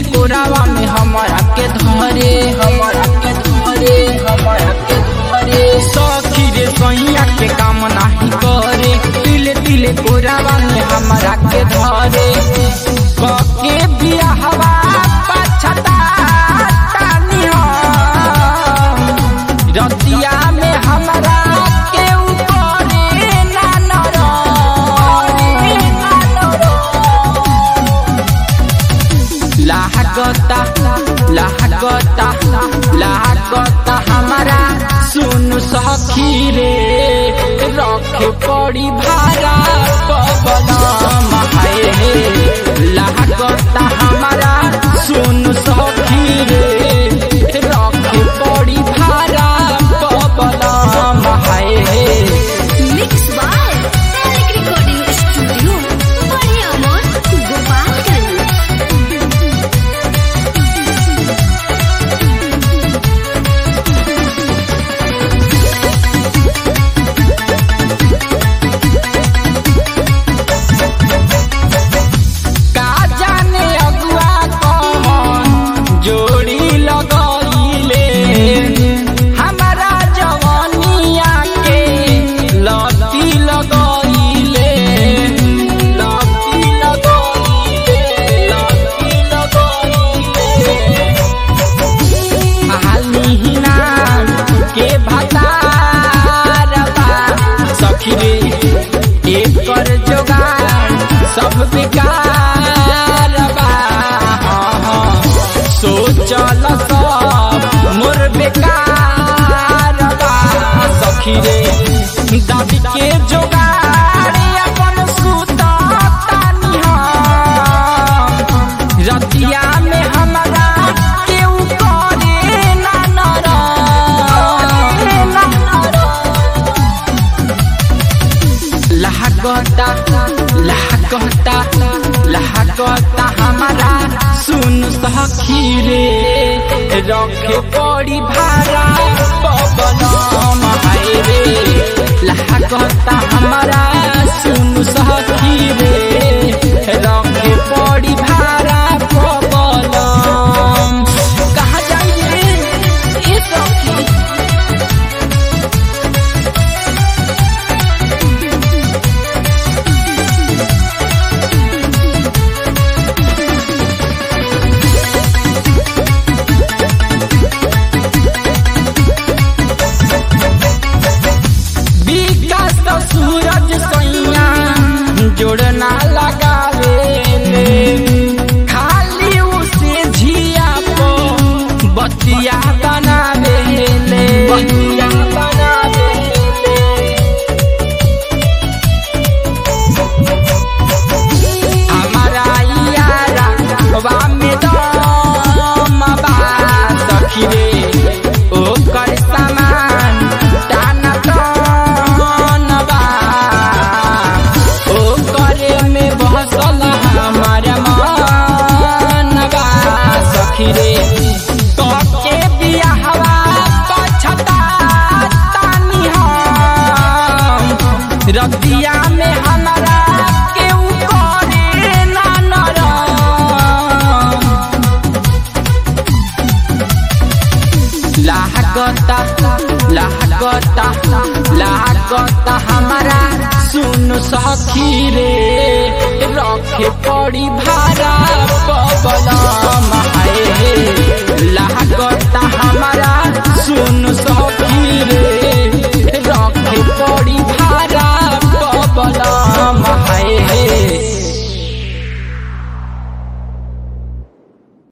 कोरावा में हमारा के धरे हमारा के धरे हमारा के धरे सखी रे सैया के काम नाही करे तिले तिले कोरावा में हमारा के धरे कके बियाहवा पछता तानी हम रतिया में हमारा के ऊपरे ना लागता लागता लागता हमारा सुन सखी रे रखे पड़ी भारा पवन हाय लागता हमारा सुन सखी रे रखे पड़ी भारा पवन हाय mix by Tarak recording studio बड़े अमर गोपालगंज का जाने अगुआ कौन जोड़ी लगइले हमारा जवानिया के लती लगइले लती लगइले लती लगइले हालिना के भतारबा सखी रे एकर जोगार सब बेकार बा हाँ, हाँ, सोचल सब मोर बेकार बा सखी रे दादी के जोगार अपन सुतानी हम रतिया में हमारा केहू करे ना नरम। लागता लागता लागता हमारा सुन सखी रे रखे पड़ी भारा पवन हाय रे लागता हमारा सुन सखी रे रखे पड़ी भारा पवन कहाँ जाइए ये सखी विकास तो सूरज सैया जोड़ना लगावे ले खाली उसे झिया को बतिया बनावे ले बतिया बनावे हमारा यारा वा में दम बा सखी रे ओकर सामान टाना टन बा ओकरे में बसल हमारा मन बा सखी रे कके बियाहवा पछता तानी हम रतिया में हमारा केहू करे ना नरम लागता लागता लागता हमारा सुन सखी रे रखे पड़ी भारा पवन हाय